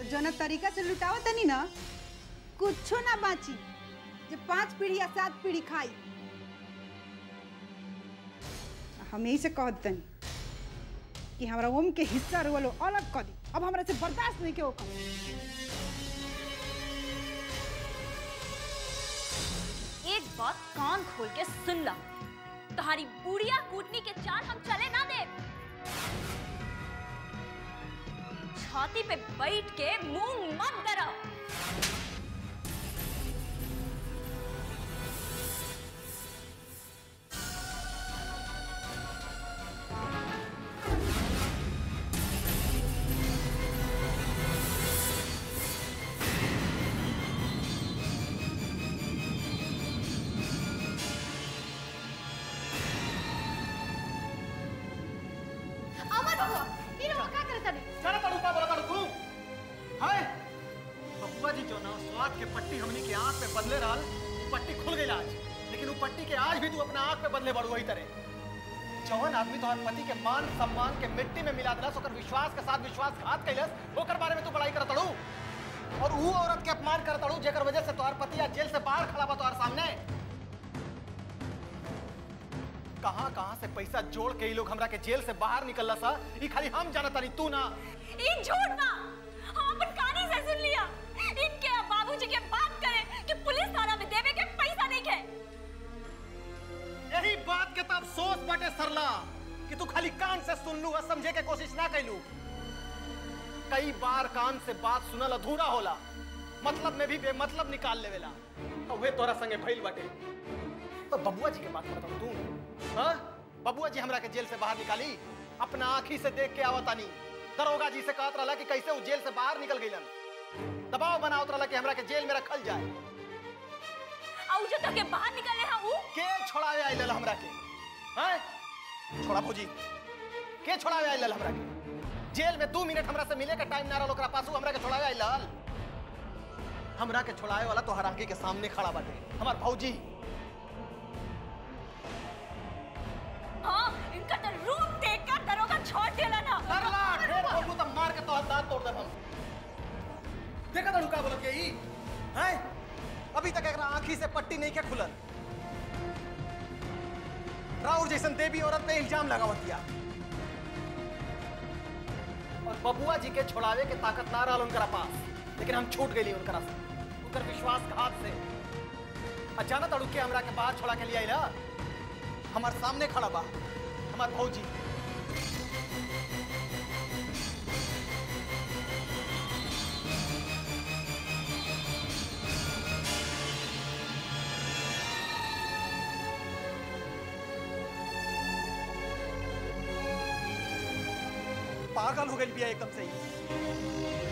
जौना तरीका से लुटावत तनी ना कुछो ना बाची जे पांच पीढ़ी या सात पीढ़ी खाई हम यही से कहत तनी कि हमरा ओम के हिस्सा रोलो अलग कर दी अब हमरा से बर्दाश्त नहीं के ओकर एक बात कान खोल के सुन ला तुम्हारी बुढ़िया कूटनी के चाल हम चले ना दे छाती पे बैठ के मुंह मत करो अमर बाबू ये लोग का करता नहीं चला तड़ू का बोला तड़ू तू हाय बब्बा जी जो ना स्वाद के पट्टी हमनी के आंख पे बदले रहल उ पट्टी खुल गई आज लेकिन वो पट्टी के आज भी तू अपना आंख पे बदले बड़ू वही तरह जवन आदमी तोहर पति के मान सम्मान के मिट्टी में मिला दिलस ओकर विश्वास के साथ विश्वासघात कैलस ओकर बारे में तू बड़ाई करत तड़ू और वो औरत के अपमान करत तड़ू जेकर वजह से तोहर पति आज जेल से बाहर खड़ा बा तोहर सामने कहां कहां से पैसा जोड़ के ये लोग हमरा के जेल से बाहर निकलला सा ई खाली हम जानत तानी तू ना ये झूठ ना हम अपन कानी से सुन लिया इनके बाबूजी के बात करे कि पुलिस थाना में देवे के पैसा नहीं के यही बात के तब सोच बटे सरला कि तू खाली कान से सुन लू और समझे के कोशिश ना कैलू कई बार कान से बात सुनल अधूरा होला मतलब में भी बेमतलब निकाल लेवेला और वे तोरा संगे भइल बाटे तो बबुआ जी के बात करता हूं तू हाँ बबुआ जी हमरा के जेल से बाहर निकाली अपना आंखी से देख के आवतानी दरोगा जी से कहत रहला कि कैसे वो जेल से बाहर निकल गइलन दबाव बनावत रहला कि हमरा के जेल में रखल जाए और जो तो के बाहर निकले हैं वो के छोड़ावे आइलल हमरा के हैं छोड़ा भौजी के छोड़ावे आइलल हमरा के जेल में दू मिनट हमरा से मिले के टाइम ना रहल ओकरा पासू हमरा के छोड़ावे आइलल हमरा के छोड़ावे वाला तो हरांगी के सामने खड़ा बाटे हमार भौजी हाँ इनका तो रूप देख कर दरोगा छोड़ देला ना करला ढेर बोलू तो मार के तोहर दांत तोड़ देब हम देखा तो रुका बोलत के ई हैं अभी तक एकरा आंखी से पट्टी नहीं के खुलल राउर जैसन देवी औरत पे इल्जाम लगावत दिया और बबुआ जी के छोड़ावे के ताकत ना रहल उनकरा पास लेकिन हम छूट गई उनकरा से उनकर विश्वासघात से अचानक अड़ू के हमरा के बाहर छोड़ा के लिए आइला हमार सामने खड़ा बा हमार भौजी पागल हो गई बिया एकदम से ही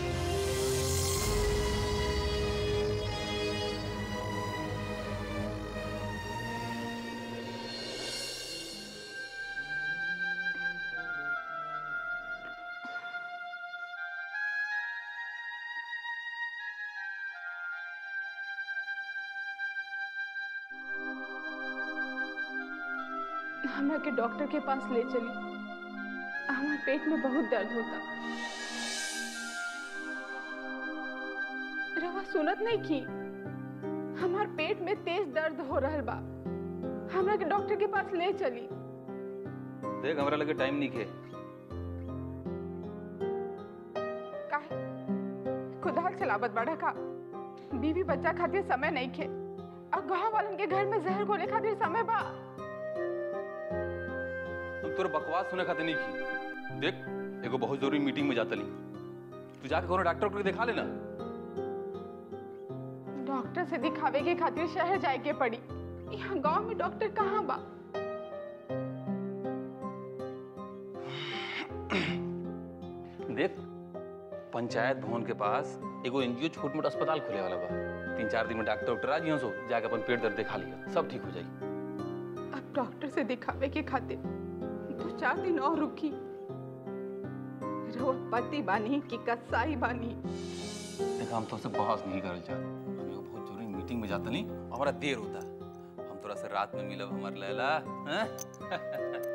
हमरा के डॉक्टर के पास ले चली हमारे पेट में बहुत दर्द होता रवा सुनत नहीं की हमार पेट में तेज दर्द हो रहल बा हमरा के डॉक्टर के पास ले चली देख हमरा लगे टाइम नहीं खे काहे खुदाल चलावत बड़ा का बीवी बच्चा खातिर समय नहीं खे और गांव वालन के घर में जहर घोले खातिर समय बा तुम तोर बकवास सुने खातिर नहीं की देख एगो बहुत जरूरी मीटिंग में जातली तू जाके कोनो डॉक्टर को दिखा लेना डॉक्टर से दिखावे के खातिर शहर जाए के पड़ी यहाँ गांव में डॉक्टर कहाँ बा देख पंचायत भवन के पास एगो एनजीओ छोट मोट अस्पताल खुले वाला बा तीन चार दिन में डॉक्टर डॉक्टर आ जियो सो जाके अपन पेट दर्द दिखा लिया सब ठीक हो जाई अब डॉक्टर से दिखावे के खातिर दो चार दिन और रुकी रहुआ पति बानी कि कसाई बानी देख हम तो से बहस नहीं करल चाह हम एगो बहुत जरूरी मीटिंग में जातनी हमारा देर होता हम थोड़ा से रात में मिलब हमार लैला हैं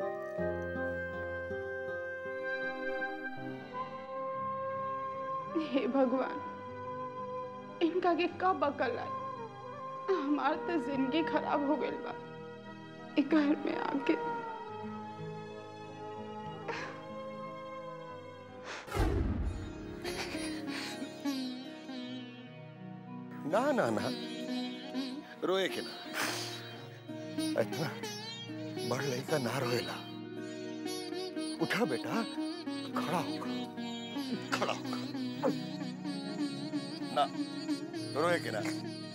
हे भगवान इनका के कब अकल आई हमार तो जिंदगी खराब हो गई बा ई घर में आके ना ना ना रोए के ना इतना बड़ लड़का ना रोएला उठा बेटा खड़ा होगा खड़ा होगा ना रोए के ना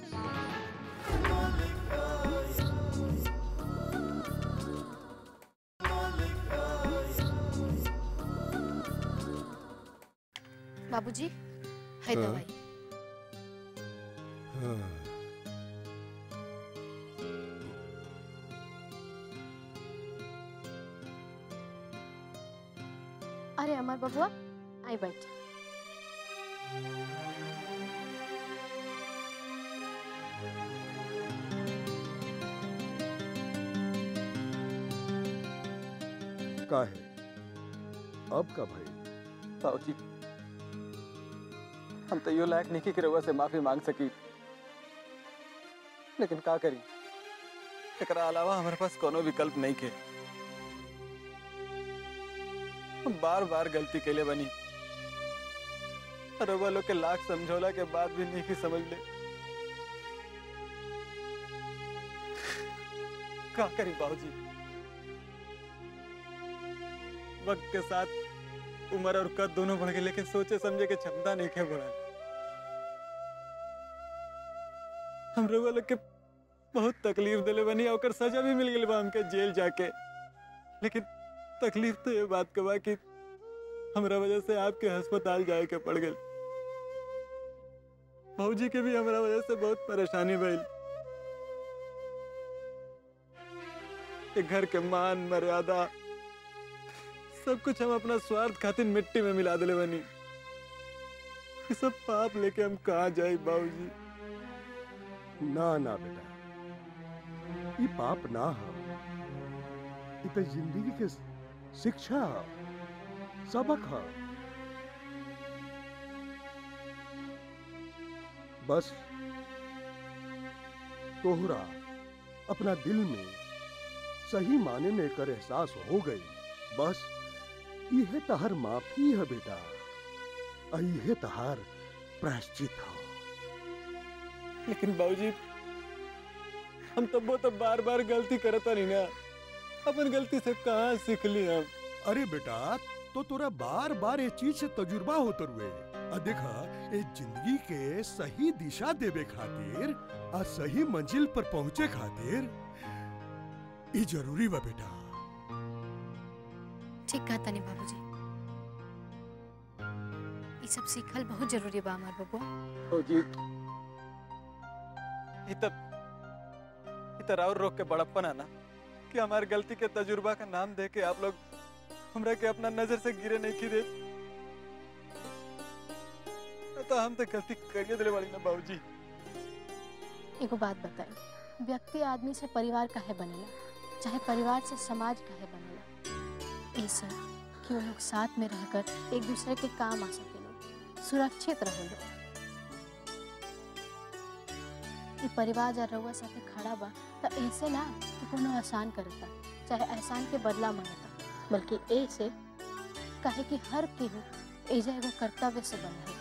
बाबूजी है दवाई अरे अमर बबुआ आई बैठ का है अब का भाई बाबूजी हम तो यो लायक नहीं कि रउआ से माफी मांग सकी लेकिन का करी एकरा अलावा हमारे पास कोनो विकल्प नहीं के हम बार बार गलती के लिए बनी रउआ लोग के लाख समझौला के बाद भी नहीं की समझ ले का करी बाबूजी वक्त के साथ उम्र और कद दोनों बढ़ गए लेकिन सोचे समझे के क्षमता नहीं खे बढ़ा हम लोग लोग के बहुत तकलीफ दिले बनी और सजा भी मिल गई बा हमके जेल जाके लेकिन तकलीफ तो ये बात के बा कि हमरा वजह से आपके अस्पताल जाए के पड़ गई भौजी के भी हमरा वजह से बहुत परेशानी भइल एक घर के मान मर्यादा सब कुछ हम अपना स्वार्थ खातिर मिट्टी में मिला दिले बनी ये सब पाप लेके हम कहा जाए बाबूजी ना ना बेटा ये पाप ना हो ये तो जिंदगी के शिक्षा हो, सबक हो बस तोहरा अपना दिल में सही माने में कर एहसास हो गई बस यह तहर माफी है बेटा और यह तहार प्रायश्चित हो लेकिन बाबूजी हम तब वो तो बार बार गलती करता नहीं ना अपन गलती से कहाँ सीख ली हम अरे बेटा तो तोरा बार बार ये चीज से तजुर्बा होत रुए आ देखा ये जिंदगी के सही दिशा देवे खातिर आ सही मंजिल पर पहुंचे खातिर ये जरूरी बा बेटा ठीक कहा तनी बाबूजी ये सब सीखल बहुत जरूरी बा हमार बबुआ बाबूजी ये तब ये तरह और रोक के बड़प्पन आना कि हमारी गलती के तजुर्बा का नाम दे के आप लोग हमरा के अपना नजर से गिरे नहीं की दे तो हम तो गलती करिए दिले वाली ना बाबूजी एगो बात बताई व्यक्ति आदमी से परिवार काहे बनेला चाहे परिवार से समाज काहे बनेला ऐसे कि वो लोग साथ में रहकर एक दूसरे के काम आ सके लोग सुरक्षित रहे लोग ई परिवार जा रउआ साथे खड़ा बा त ऐसे ना कि कोनो आसान करता चाहे एहसान के बदला मांगता बल्कि ऐसे काहे कि हर केहू एजा एगो कर्तव्य से बन रहेगा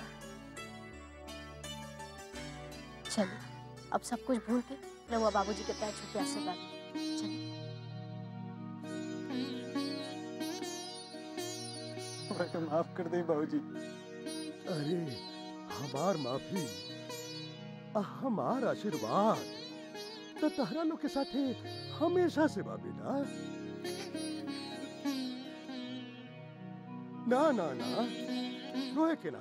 चलिए अब सब कुछ भूल के रउआ बाबूजी के पैर छू के आशीर्वाद ली। चलिए हमरा के माफ कर दे बाबूजी अरे हमार माफी आ हमार आशीर्वाद तो तहरा लोग के साथे हमेशा से बा बेटा ना ना ना रोए के ना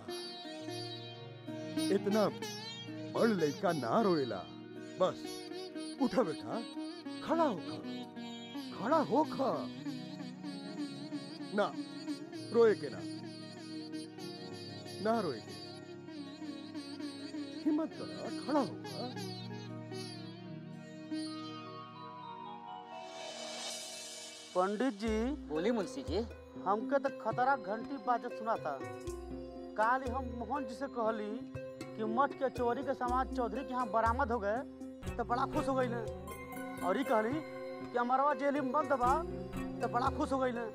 इतना बड़ लड़का ना रोएला बस उठा बेटा खड़ा होखा खड़ा होखा ना रोए के ना ना रोए के हिम्मत करा खड़ा होगा पंडित जी बोली मुंशी जी हमके तो खतरा घंटी बाजत सुना था काल ही हम मोहन जी से कहली कि मठ के चोरी के समाज चौधरी के यहाँ बरामद हो गए तो बड़ा खुश हो गई ने और ये कहली कि हमारा जेल में बंद बा तो बड़ा खुश हो गई ने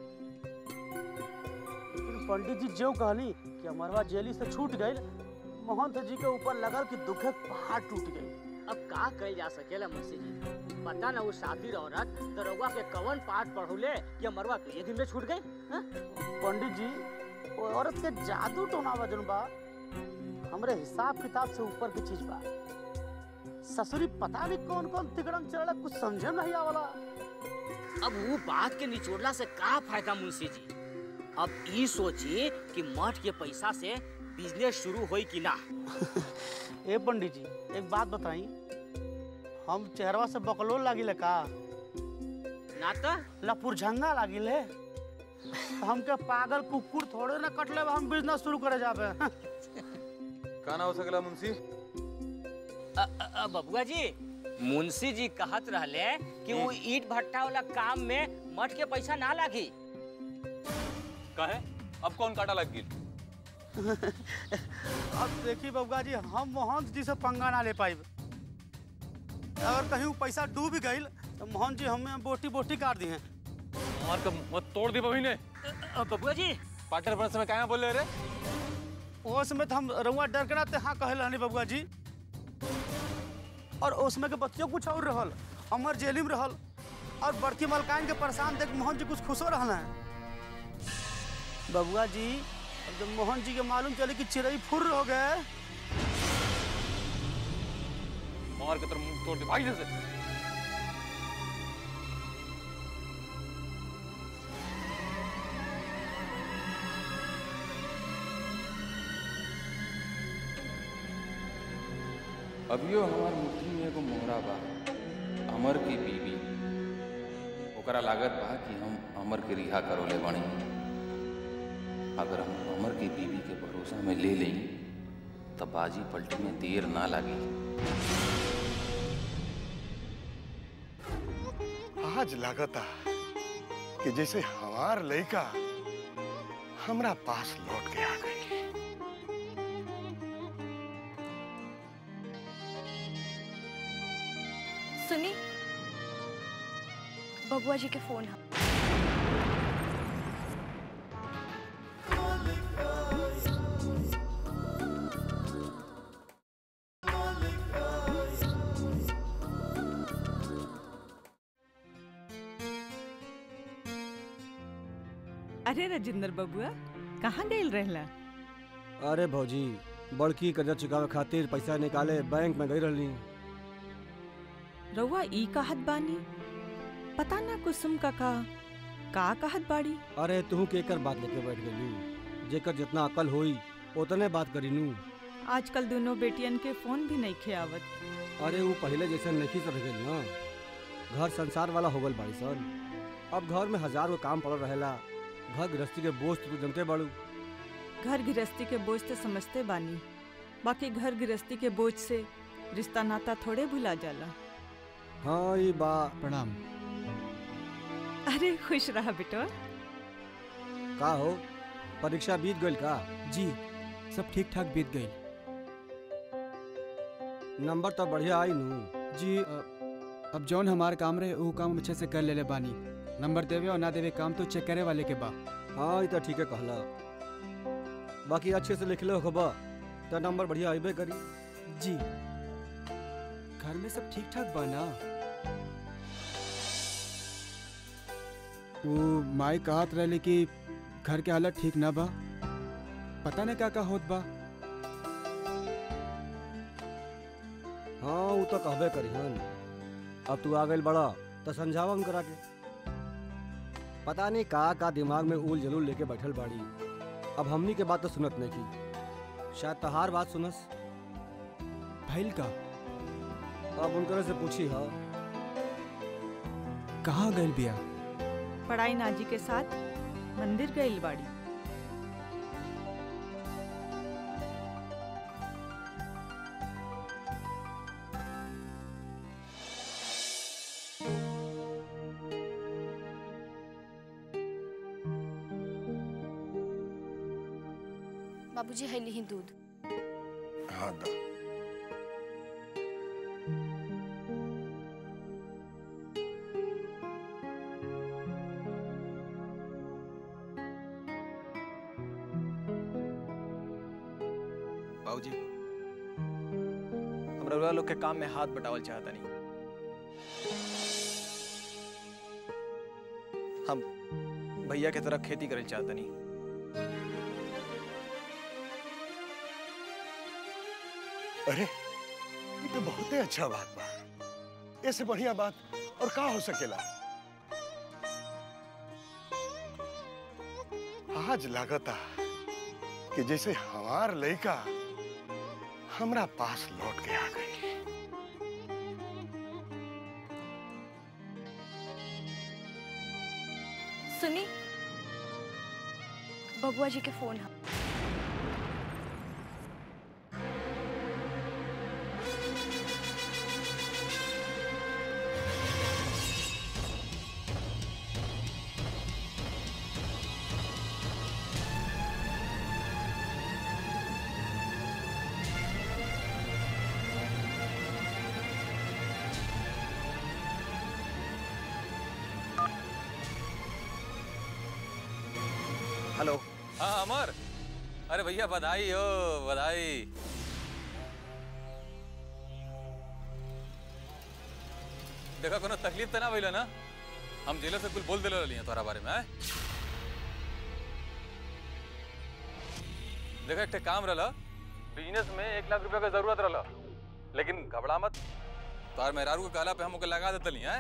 लेकिन पंडित जी जो कहली कि हमारा जेली से छूट गई महंत जी के ऊपर लगल कि दुखे पहाड़ टूट गई अब का कल जा सकेला मुंशी जी पता ना वो शातिर औरत दरोगा के कवन पाठ पढ़ौले कि मरवा ये दिन में छूट गई हाँ? पंडित जी वो औरत के जादू टोना वजन बा हमरे हिसाब किताब से ऊपर की चीज बा ससुरी पता नहीं कौन कौन तिकड़म चढ़ा कुछ समझे में नहीं आवला अब वो बात के निचोड़ला से का फायदा मुंशी जी अब ई सोची कि मठ के पैसा से बिजनेस शुरू होई कि ना ए पंडित जी एक बात बताई हम चेहरवा से बकलोल लागिले का ना तो लपुरझंगा लागिले हमके पागल कुकुर थोड़े ना कटले हम बिजनेस शुरू करे जाबे का ना हो सकला मुंशी अ- अ- अ, बबुआ जी मुंशी जी कहत रहले कि वो ईट भट्टा वाला काम में मठ के पैसा ना लागी काहे अब कौन काटा लग गई अब देखी बबुआ जी हम मोहन जी से पंगा ना ले पाइब अगर कहीं वो पैसा डूब गई तो मोहन जी हमें बोटी बोटी काट दी हैं मार का मत तोड़ दी बही ने अ, बबुआ जी पार्टनर पर समय काहे बोले रे उसमें तो हम रउआ डर के ना हाँ कहे रहनी बबुआ जी और उसमें के बच्चों कुछ और रहल हमर जेली में रहल और बड़की मलकान के परेशान देख मोहन जी कुछ खुशो रहना है बबुआ जी अब जब मोहन जी के मालूम चले कि चिड़ई फुर हो गए मार के तेरा मुंह तोड़ दे भाई से अभियो हमार मुट्ठी में एगो मोहरा बा अमर की बीवी ओकरा लागत बा कि हम अमर के रिहा करोले बानी अगर हम अमर की बीवी के भरोसा में ले लें तब बाजी पलटी में देर ना लगी आज लागता कि जैसे हमार लड़का हमरा पास लौट के आ गई सुनी बबुआ जी के फोन है अरे राजेंद्र बबुआ कहाँ गई रहला अरे भौजी बड़की कर्जा चुकावे खातिर पैसा निकाले बैंक में गई रहली रउआ ई कहत बानी पता ना कुसुम काका का कहत बाड़ी अरे तू के एकर बात लेके बैठ गई जेकर जितना अकल होई उतने बात करी नू आजकल दोनों बेटियन के फोन भी नहीं खे आवत अरे वो पहले जैसे नहीं सब गई ना घर संसार वाला हो गल बाड़ी सन अब घर में हजार गो काम पड़ल रहेला घर गृहस्थी के बोझ तू जनते बाड़ू घर गृहस्थी के बोझ तो समझते बानी बाकी घर गृहस्थी के बोझ से रिश्ता नाता थोड़े भुला जाला हाँ ये बा प्रणाम अरे खुश रहा बेटो का हो परीक्षा बीत गई का जी सब ठीक ठाक बीत गई नंबर तो बढ़िया आई नू जी अ, अब जौन हमार काम रहे वो काम हम अच्छे से कर लेले बानी नंबर देवे और ना देवे काम तो चेक करे वाले के बा हाँ ये तो ठीक है कहला बाकी अच्छे से लिख लो खबा तो नंबर बढ़िया आइबे करी जी घर में सब ठीक ठाक बा ना वो माई कहत रहले कि घर के हालत ठीक ना बा पता ना क्या का होत बा हाँ वो तो कहबे करी हन अब तू आ गई बड़ा तो समझावा हम करा के पता नहीं का का दिमाग में उल जलूल लेके बैठल बाड़ी अब हमनी के बात तो सुनत नहीं की शायद तहार बात सुनस भइल का अब उनकरे से पूछी हा कहाँ गइल बिया पढ़ाई नाजी के साथ मंदिर गई बाड़ी बाबूजी है ली दूध हाँ दा बाबूजी हम रउआ लोग के काम में हाथ बटावल चाहता नहीं हम भैया के तरह खेती करल चाहता नहीं अरे ये तो बहुते अच्छा बात बा ऐसे बढ़िया बात और का हो सकेला आज लागता कि जैसे हमार लड़का हमरा पास लौट के आ गई सुनी बबुआ जी के फोन है हेलो हाँ अमर अरे भैया बधाई हो बधाई देखा कोनो तकलीफ तो ना भइल ना हम जेलर से कुछ बोल दिले रहली हैं तोरा बारे में आय? देखा एक ठे काम रहला बिजनेस में एक लाख रुपया का जरूरत रहला लेकिन घबरा मत तोहर मेहरारू के कहला पे हम ओके लगा देतली हैं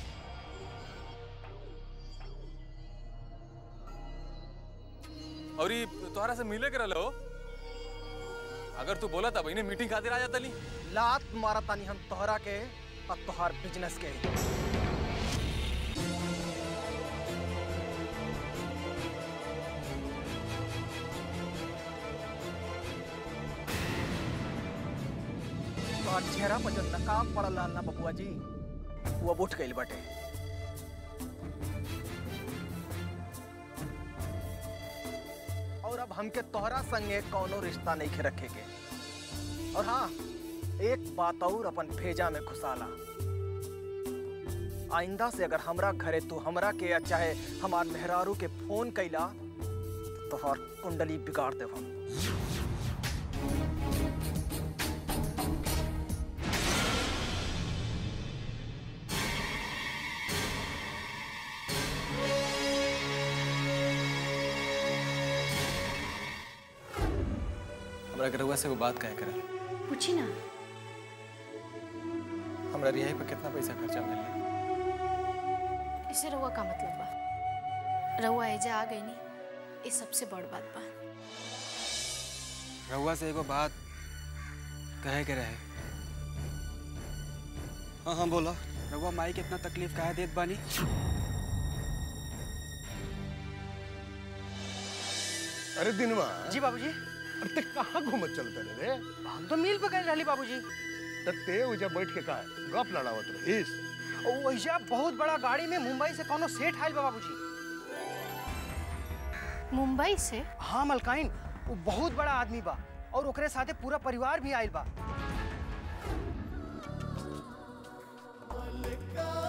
और ई तोहरा से मिले के रहलो अगर तू बोला था बहने मीटिंग खातिर आ जाता ली लात मारा तानी हम तोहरा के और तोहार बिजनेस के तोहार चेहरा पर जो नकाब पड़ल रहल ना बबुआ जी वो अब उठ गइल बाटे और अब हमके तोहरा संगे कौनो रिश्ता नहीं खे रखे के और हाँ एक बात और अपन भेजा में घुसाला आइंदा से अगर हमरा घरे तू हमरा के या चाहे हमार मेहरारू के फोन कैला तो हर कुंडली बिगाड़ देव हम हमरा के रउआ से वो बात कहे करल पूछी ना हमरा रिहाई पे कितना पैसा खर्चा मिलल इसे रउआ का मतलब बा रउआ एजा आ गई नी ये सबसे बड़ बात बा रउआ से एगो बात कहे के रहे हाँ हाँ बोला रउआ माई के इतना तकलीफ काहे देत बानी अरे दिनवा जी बाबूजी अरे ते कहाँ घूमत चलते रे हम तो मिल पे गए रहली बाबूजी त ते उजा बैठ के का गप लड़ावत रहीस वैसा बहुत बड़ा गाड़ी में मुंबई से कोनो सेठ आयल बा बाबूजी मुंबई से हाँ मलकाइन वो बहुत बड़ा आदमी बा और ओकरे साथे पूरा परिवार भी आयल बा